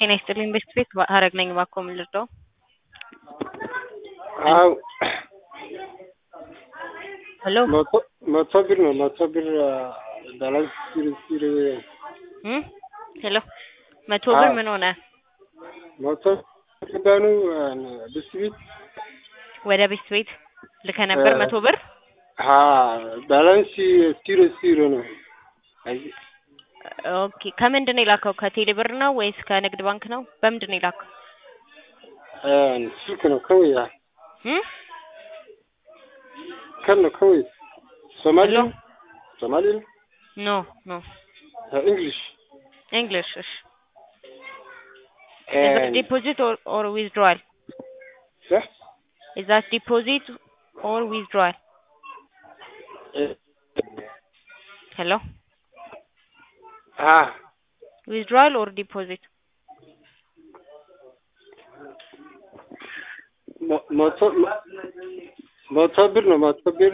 ጤና ይስጥልኝ ቤስት ቤት ሀረግ ነኝ። እባክዎ ምን ልርዳው? አዎ ሄሎ መቶ መቶ ብር ነው መቶ ብር ባላንስ ሲል ሲል እም ሄሎ መቶ ብር አዎ። ምን ሆነ? መቶ ገባኑ ብስት ቤት ወደ ቤስት ቤት ልከ ነበር መቶ ብር ሀ ባላንስ ሲሮ ሲሮ ነው። አይ ኦኬ ከምንድን ነው የላከው? ከቴሌ ብር ነው ወይስ ከንግድ ባንክ ነው? በምንድን ነው የላከው? ስልክ ነው ከወይ እም ከን ነው ከወይ ሶማሊ ሄሎ ሶማሊ ነው ኖ ኖ እንግሊሽ እንግሊሽ እሺ Is that deposit or, or withdrawal? Is that deposit or withdrawal? Hello? ሀ Withdrawal or deposit? መ- መቶ መቶ ብር ነው መቶ ብር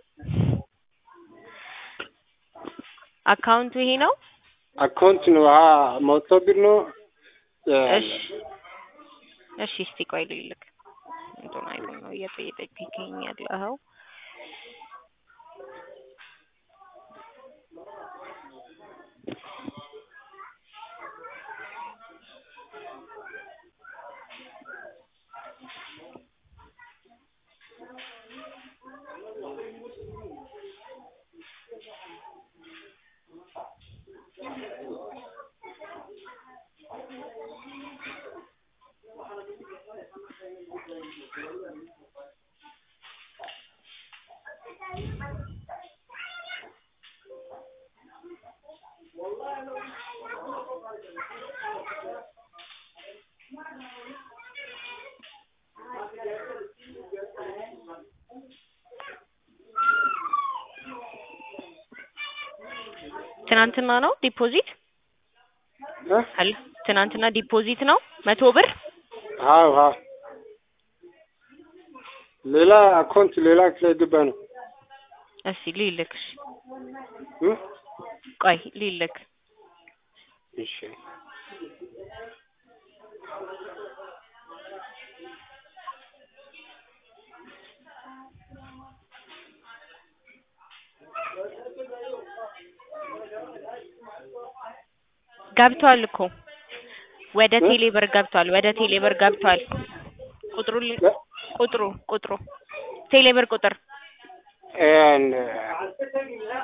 አካውንቱ ይሄ ነው? አካውንት ነው ሀ መቶ ብር ነው እሺ እሺ እስቲ ቆይ ልልክ እንትን አይደል ነው እየጠየቀኝ ያለኸው ትናንትና ነው ዲፖዚት እ? አለ ትናንትና ዲፖዚት ነው መቶ ብር አዎ አዎ ሌላ አካውንት ሌላ ስለገባ ነው እሺ ሊልክ እሺ እ? ቆይ ሊልክ እሺ ገብቷል እኮ ወደ እ? ቴሌ ብር ገብቷል ወደ ቴሌ ብር ገብቷል ቁጥሩ ል- እ? ቁጥሩ ቁጥሩ ቴሌ ብር ቁጥር and